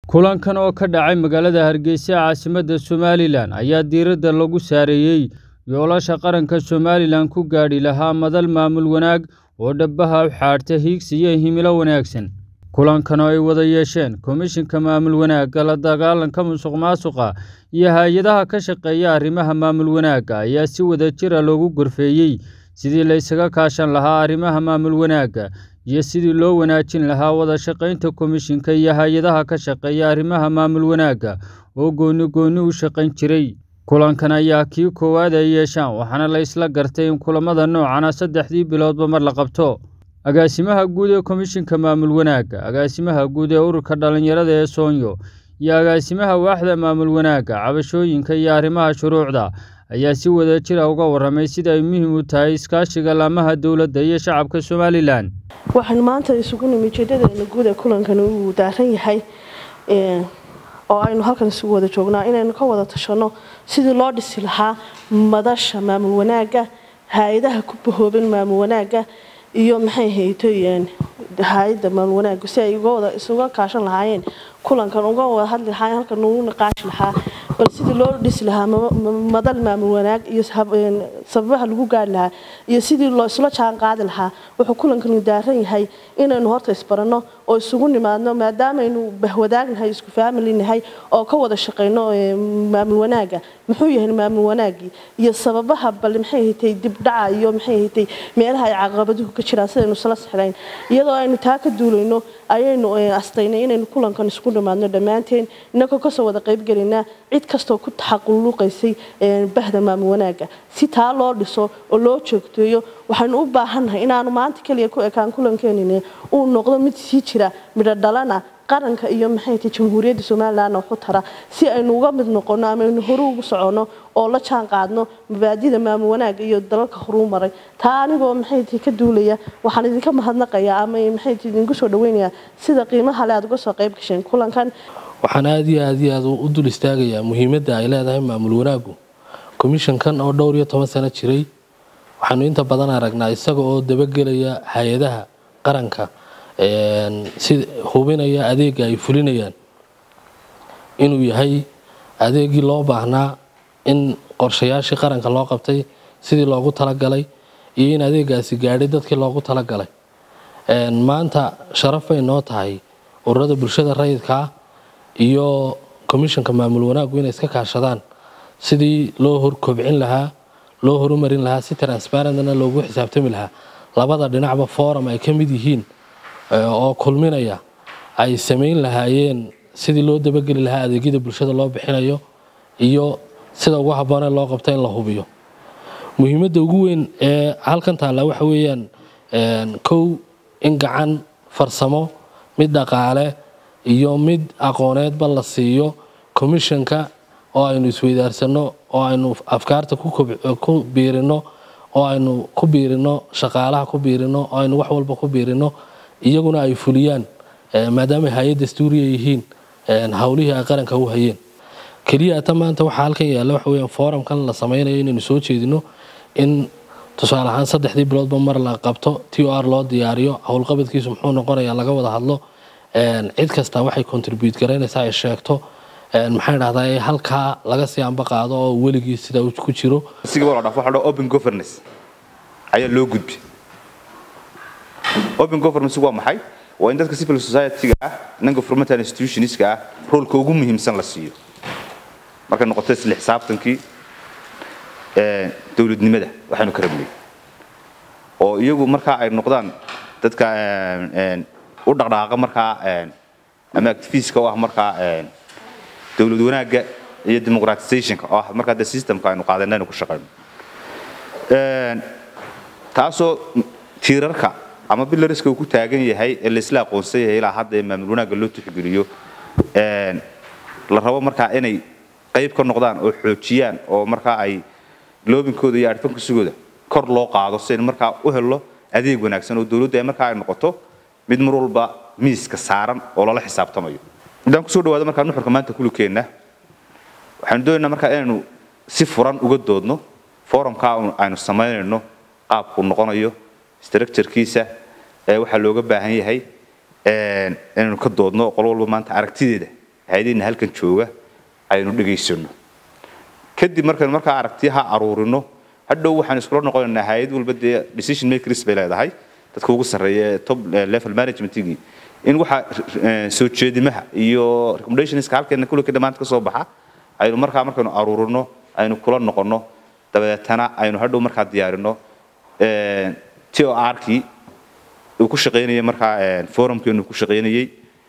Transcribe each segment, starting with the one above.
kulankan oo ka dhacay magaalada hargeysa caasimadda somalilan ayaa diiradda lagu saareeyey yoolasha qaranka somalilan ku gaadhi lahaa madal maamul wanaag oo dhabbaha u xaadhta hiigsi iyo himilo wanaagsan kulankan oo ay wada yeesheen komishinka maamul wanaagga la dagaalanka musuq maasuqa iyo hay-adaha ka shaqeeya arrimaha maamul wanaagga ayaa si wada jira loogu gorfeeyey sidii la ysaga kaashan lahaa arrimaha maamul wanaagga iyo sidii loo wanaajin lahaa wada shaqaynta komishinka iyo hay-adaha ka shaqeeya arrimaha maamul wanaagga oo gooni gooni u shaqayn jiray kulankan ayaa kii koowaad ay yeeshaan waxaana la isla gartay in kulamada noocana saddexdii biloodba mar la qabto agaasimaha guud ee komishinka maamul wanaagga agaasimaha guud ee ururka dhallinyarada ee soonyo iyo agaasimaha waaxda maamul wanaagga cabashooyinka iyo arrimaha shuruucda ayaa si wada jira uga warramay sida ay muhiim u tahay iskaashiga laamaha dowladda iyo shacabka somalilan waxaan maanta isugu nimi ujeedadeena guud ee kulankan uu daaran yahay oo aynu halkan isugu wada joognaa inaynu ka wada tashanno sidii loo dhisi lahaa madasha maamul wanaagga hay-adaha ku bahooban maamul wanaagga iyo maxay haytoyeen hay-adda maamul wanaagga si ay isuga kaashan lahaayeen kulankan uga wada hadli lahaayeen halkan ugu naqaashi lahaa bal sidii loo dhisi lahaa madal maamul wanaag iyo sababaha lagu gaari lahaa iyo sidii loo isla jaan qaadi lahaa wuxuu kulankanu daaran yahay inaynu horta isbaranno oo isugu nimaadno maadaamaynu bahwadaagnahay isku faamilinahay oo ka wada shaqayno maamul wanaagga muxuu yahay maamul wanaaggii iyo sababaha bal maxay haytay dibdhaca iyo maxay haytay meelaha ay caqabaduhu ka jiraan sidaynu isla sixlayn iyadoo aynu taa ka duulayno ayaynu astaynay inaynu kulankan isku nimaadno dhammaanteen inagoo kasoo wada qaybgelinaa cid kastoo ku taxaquluqaysay bahda maamul wanaagga si taa loo dhiso oo loo joogteeyo waxaynu u baahannahay inaanu maanta keliya ku ekaan kulankeenin uu noqdo mid sii jira midho dhalana qaranka iyo maxayta jamhuuriyadda somalilan waxu tara si aynu uga mid noqono ama aynu horu ugu soconno oo la jaan qaadno mabaadida maamul wanaagga iyo dalalka horuu maray taa anigoo maxayta ka duulaya waxaan idinka mahadnaqayaa ama maxayta idinku soo dhaweynayaa sida qiimaha le aad uga soo qayb gasheen kulankan waxaan aada iyo aad iyo aad u dul istaagayaa muhiimadda ay leedahay maamul wanaaggu komishankan oo dhowr iyo toban sano jiray waxaanu inta badan aragnaa isaga oo dabagelaya hay-adaha qaranka si hubinaya adeega ay fulinayaan inuu yahay adeegii loo baahnaa in qorshayaashii qaranka loo qabtay sidii loogu talagalay iyo in adeegaasi gaadhay dadkii loogu talagalay maanta sharaf bay noo tahay ururada bulshada rayidkaa iyo komishanka maamul wanaaggu inay iska kaashadaan sidii loo horkobcin lahaa loo horumarin lahaa si transparentna loogu xisaabtami lahaa labada dhinacba forum ay ka mid yihiin oo kulminaya ay samayn lahaayeen sidii loo dabageli lahaa adeegyada bulshada loo bixinayo iyo sida ugu habboonee loo qabto in la hubiyo muhiimadda ugu weyn ee halkan taalla waxa weeyaan kow in gacan farsamo mid dhaqaale iyo mid aqooneedba la siiyo komishanka oo aynu isweydaarsano oo aynu afkaarta ku biirino oo aynu ku biirino shaqaalaha ku biirino oo aynu wax walba ku biirino iyaguna ay fuliyaan maadaama hay-ad dastuuriya yihiin howlihii ay qaranka u hayeen keliya ata maanta waxaa halkan yaalla waxa weeyaan foorumkan la samaynayo inaynu soo jeedino in tusaale ahaan saddexdii biloodba mar la qabto t o r loo diyaariyo howlqabadkiisu muxuu noqonayaa laga wada hadlo cid kasta waxay contribute garaynaysaa ay sheegto maxaa dhahdaa halkaa laga sii amba qaado oo weligii sida ku jiro open governance ayaa loo gudbi open governance waa maxay waa in dadka civil society-ga ah non governmental institutionska ah roolka ugu muhiimsan la siiyo markay noqoto isla xisaabtankii dowladnimada waxaynu ka rabnay oo iyagu markaa ay noqdaan dadka u dhaqdhaaqa markaa ama activistka u ah markaa dowlad wanaagga iyo democratizationka oo ah markaa de systemka aynu qaadayna aynu ku shaqayno taasoo tiirarka ama bilariska uu ku taagan yahay ee laisla aqoonsan yahay ilaa hadda ee maamul wanaagga loo tixgeliyo la rabo markaa inay qayb ka noqdaan oo xoojiyaan oo markaa ay loobinkooda iyo arfankisigooda kor loo qaado si aynu markaa u helno adeeg wanaagsan oo dowladda ay markaa ay noqoto mid mar walba miiska saaran oo lala xisaabtamayo haddaan kusoo dhawaado markaa nuxurka maanta kulukeenna waxaanu doonaynaa markaa inaynu si furan uga doodno forumkaa aynu samaynayno qaabkuu noqonayo structurekiisa waxaa looga baahan yahay inaynu ka doodno qol walba maanta aragtideeda hay-adiina halkan jooga aynu dhegaysano kadib markaynu markaa aragtiyaha aruurino hadhow waxaan iskula noqonaynaa hay-ad walba dee decision makers bay leedahay dadka ugu sarreeya ee top level managementigii in waxa soo jeedimaha iyo recommendationska halkeena kulli dhammaanta ka soo baxa aynu markaa markaynu aruurino aynu kula noqono dabadeetana aynu hadhow markaa diyaarino t o r-kii uu ku shaqaynayay markaa forumkeenu ku shaqaynayey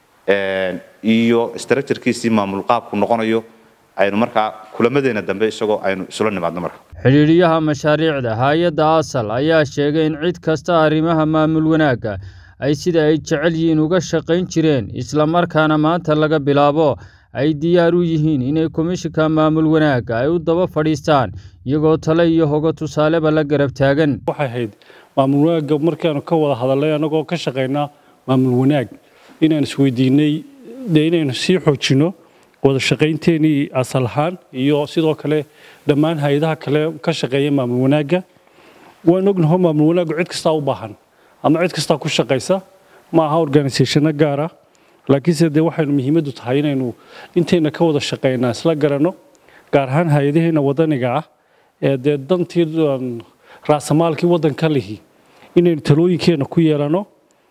iyo structurekiisii maamul qaabku noqonayo aynu markaa kulamadeena dambe isagoo aynu isula nimaadno marka xidhiidhiyaha mashaariicda hay-adda asal ayaa sheegay in cid kasta arrimaha maamul wanaagga ay sida ay jecel yihiin uga shaqayn jireen islamarkaana maanta laga bilaabo ay diyaar u yihiin inay komishinka maamul wanaagga ay u daba fadhiistaan iyagoo tale iyo hogo tusaaleba la garab taagan waxay ahayd maamul wanaagga markaanu ka wada hadalnay annagoo ka shaqaynaa maamul wanaag inaan isweydiinay dee inaynu sii xoojinno wada shaqaynteenii asal ahaan iyo sidoo kale dhammaan hay-adaha kale ka shaqeeya maamul wanaagga waan ognaho maamul wanaaggu cid kastaa u baahan ama cid kastaa ku shaqaysa ma aha organisationno gaara laakiinse dee waxaynu muhiimaddu tahay inaynu intayna ka wada shaqaynaa isla garanno gaar ahaan hay-adaheena wadaniga ah ee dee dantii raasamaalkii waddanka lihi inaynu talooyinkeenna ku yeelanno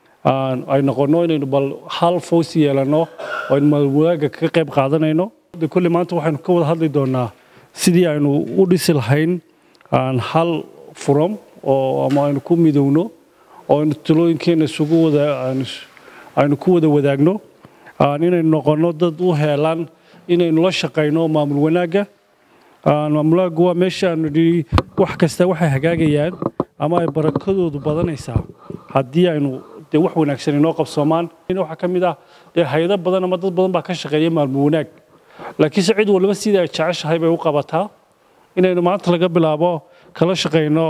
ay noqonno inaynu bal hal foos yeelanno oo aynu maamul wanaagga kaga qayb qaadanayno kolley maanta waxaynu ka wada hadli doonaa sidii aynu u dhisi lahayn hal furam oo ama aynu ku midowno oo aynu talooyinkeenna isugu wada aynu ku wada wadaagno inaynu noqonno dad u heelaan inaynu la shaqayno maamul wanaagga maamul wanaaggu waa meesha aanu nidhi wax kasta waxay hagaagayaan ama ay barakadoodu badanaysaa haddii aynu dee wax wanaagsan inoo qabsoomaan waxaa ka mid ah dee hay-ado badan ama dad badan baa ka shaqeeya maamul wanaag laakiinse cid walba sidii ay jeceshahay bay u qabataa inaynu maanta laga bilaabo kala shaqayno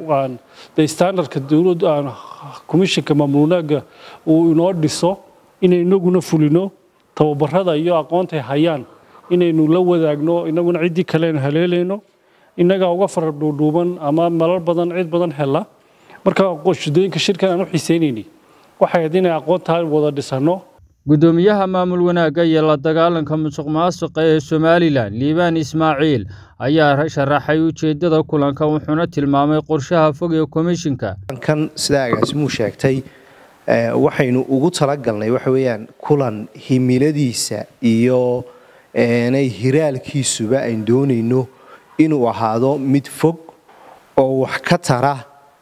dee standardka dowladda komishinka maamul wanaagga uu inoo dhiso inay inaguna fulino tababarada iyo aqoontay hayaan inaynu la wadaagno inaguna ciddii kale aynu haleelayno innagaa uga fara dhuudhuuban ama malar badan cid badan hela marka shudooyinka shirkan aan u xiiseynayni waxay ahayd inay aqoontaa wada dhisanno guddoomiyaha maamul wanaagga iyo la dagaalanka musuq maasuqa ee somalilan liibaan ismaaciil ayaa sharaxay ujeeddada kulanka wuxuuna tilmaamay qorshaha fog ee komishinka kan sidaa agaasimuu sheegtay waxaynu ugu talagalnay waxa weeyaan kulan himiladiisa iyo nay hiraalkiisuba aynu doonayno inuu ahaado mid fog oo wax ka tara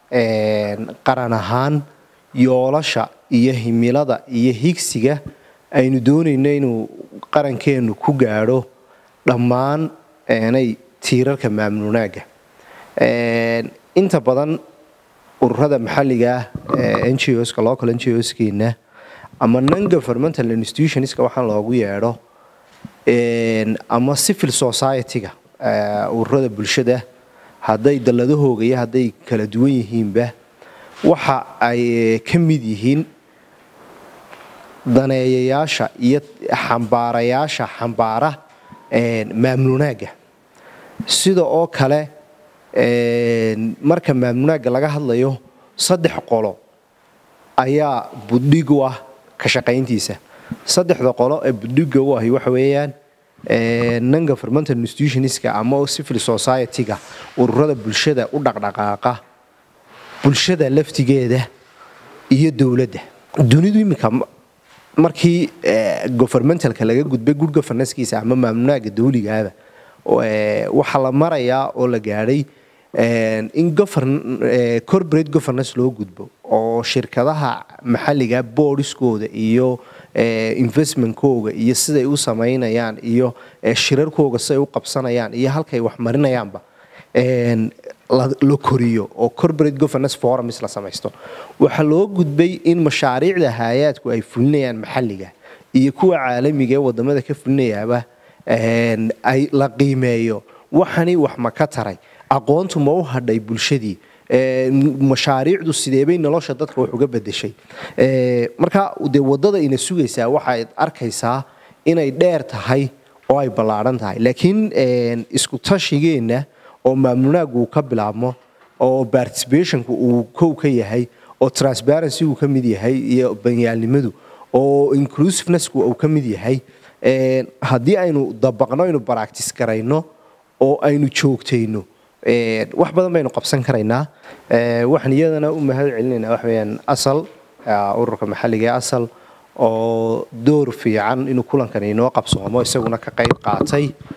qaran ahaan yoolasha iyo himilada iyo higsiga aynu doonayno inuu qarankeennu ku gaadho dhammaan nay tiirarka maamul wanaagga inta badan ururada maxalliga ah n g oska local n g oskeena ama non governmental institutionska waxaan loogu yeedho ama civil society-ga ururada bulshada hadday dalladahooga iyo hadday kala duwan yihiinba waxa ay ka mid yihiin daneeyayaasha iyo xambaarayaasha xambaara maamul wanaagga sida oo kale marka maamul wanaagga laga hadlayo saddex qolo ayaa budhig u ah ka shaqayntiisa saddexda qolo ee budhiga u ahi waxa weeyaan non governmental institutionska ama civil society-ga ururada bulshada u dhaqdhaqaaqa bulshada laftigeeda iyo dowladda dunidu iminka markii governmentalka laga gudbay good governancekiisa ama maamulnaaga dawligaaba waxaa la marayaa oo la gaadhay in corporate governance loo gudbo oo shirkadaha maxalliga boodiskooda iyo investmentkooga iyo siday u samaynayaan iyo shirarkooga siday u qabsanayaan iyo halkay wax marinayaanba la koriyo oo corporate governance forums la samaysto waxaa loo gudbay in mashaariicda hay-aadku ay fulinayaan maxalliga iyo kuwa caalamiga ee wadamada ka fulinayaaba ay la qiimeeyo waxani wax ma ka taray aqoontu ma u hadhay bulshadii mashaariicdu sideebay nolosha dadka wax uga bedeshay marka dee wadada ina sugaysaa waxaad arkaysaa inay dheer tahay oo ay ballaadhan tahay laakiin isku tashigeenna oo maamulnaaggu uu ka bilaabmo oo participationku uu kow ka yahay oo transparency uu ka mid yahay iyo banyaalnimadu oo inclusivenessku uu ka mid yahay haddii aynu dabaqno aynu baractis garayno oo aynu joogtayno wax badan baynu qabsan karaynaa waxaan iyadana u mahad celinaynaa wax weeyaan asal ururka maxalliga ee asal oo door fiican inuu kulankani inoo qabsoomo isaguna ka qayb qaatay